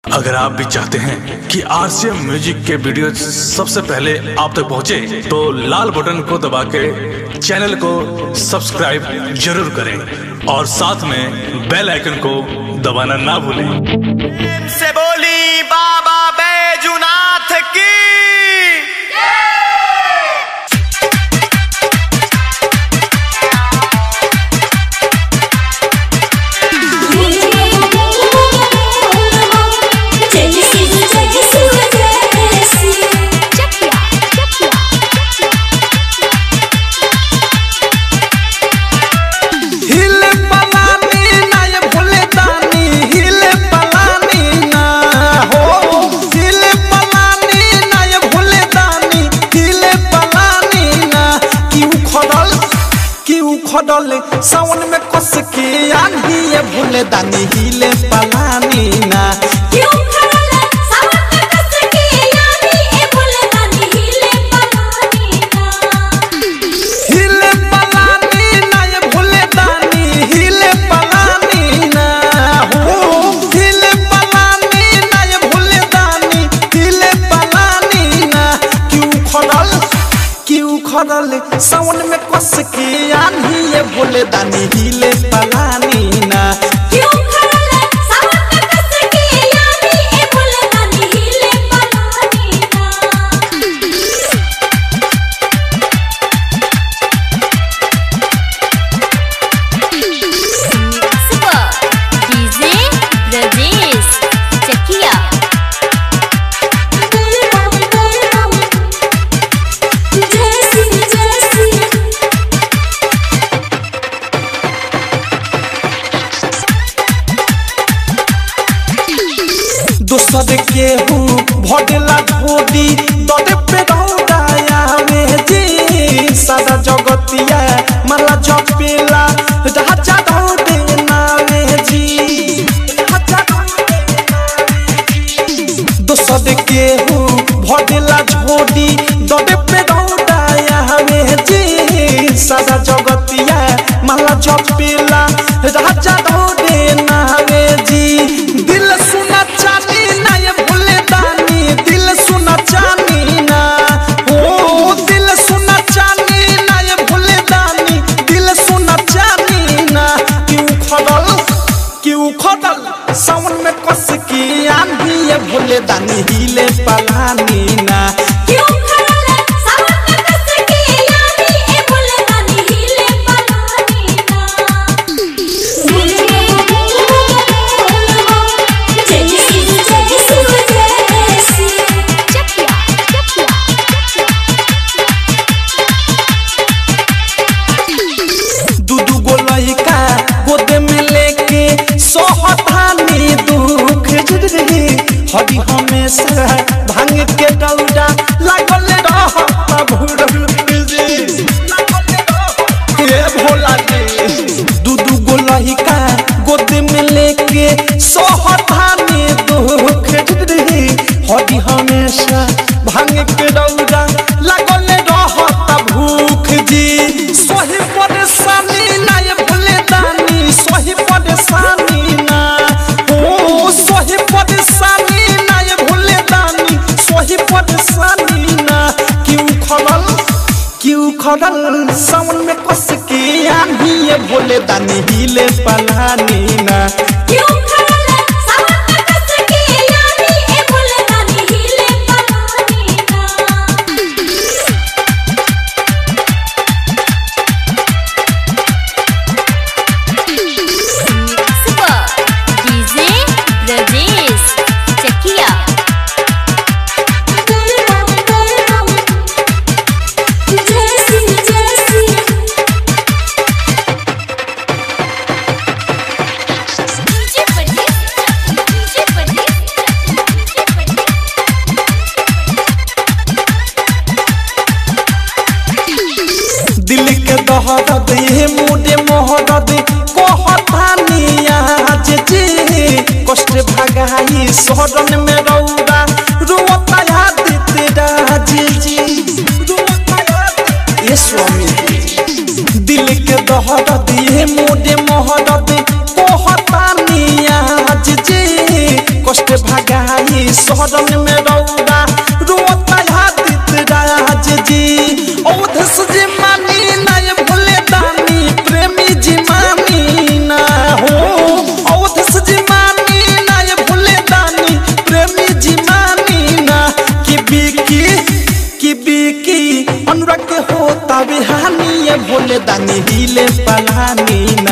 अगर आप भी चाहते हैं कि आरसीएम म्यूजिक के वीडियो सबसे पहले आप तक पहुंचे, तो लाल बटन को दबा के चैनल को सब्सक्राइब जरूर करें और साथ में बेल आइकन को दबाना ना भूलें से बोली बाबा बैजुनाथ की हिले पलानी ना ये भोले दानी हिले पलानी ना हो हिले पलानी ना ये भोले दानी हिले पलानी ना क्यों खडल क्यों खडल सावन में कस के आंधी ये भोले दानी हिले पलानी ना हिले पलानी ना ये भोले दानी हिले पलानी ना हो हिले पलानी ना ये भोले दानी हिले पलानी ना क्यों खड़ल क्यों खड़ल सावन में कस के आनी ये भोले दानी हिले पलानी ना डीजे ब्रजेश चकिया दोसर के हूँ भडला झोदी दरे पे दौड़ाया में जी सारा जगतिया मला जपेला राजा दौड़े नावे जी राजा दौड़े नावे जी। दोसर के हूँ भडला झोदी दरे पे दौड़ाया में जी सारा जगतिया मला जपेला राजा दौड़े नावे जी दिल सुना चानी ना ये भूले दानी दिल सुना चानी ना ओ दिल सुना चानी ना ये भूले दानी दिल सुना चानी ना क्यों खडल क्यों खडल सावन में कस की आंधी ये भूले दानी हिले पलानी ना चकिया दू दू गो लइका गोद में लेके सोहतानी दुख रे हरी हमेशा भांग के डौडा लागल रहता भूरल जी हे भोला जी दू दू गो लइका गोद में लेके सोहतानी दुख रे हरी हमेशा भांग के डौडा लागल रहता भूख जी सोही परेशानी ना ये भूले दानी सोही परेशानी ना ओ सोही परेशानी ना ये भूले दानी सोही परेशानी ना क्यों खड़ल क्यों खड़ल सावन में कस के आनी ये भोले दानी हिले पलानी ना डीजे ब्रजेश चकिया दिल के दहरद ये मुडे मोहरद कहतानी आज जी कष्ट भगाई शरण में रौदा रोता याद तेरा जी जी रोता याद ये स्वामी दिल के दहरद ये मुडे मोहरद कहतानी आज जी कष्ट भाग गाई शरण में रौदा रोता हादित राज जी औधस जी मानी ना ये भोले दानी प्रेमी जी मानी ना हो औधस जी मानी ना ये भोले दानी प्रेमी जी मानी ना कि बिकी कि बिकी अनुराग के होता बिहानी ये भोले दानी हिले पलानी ना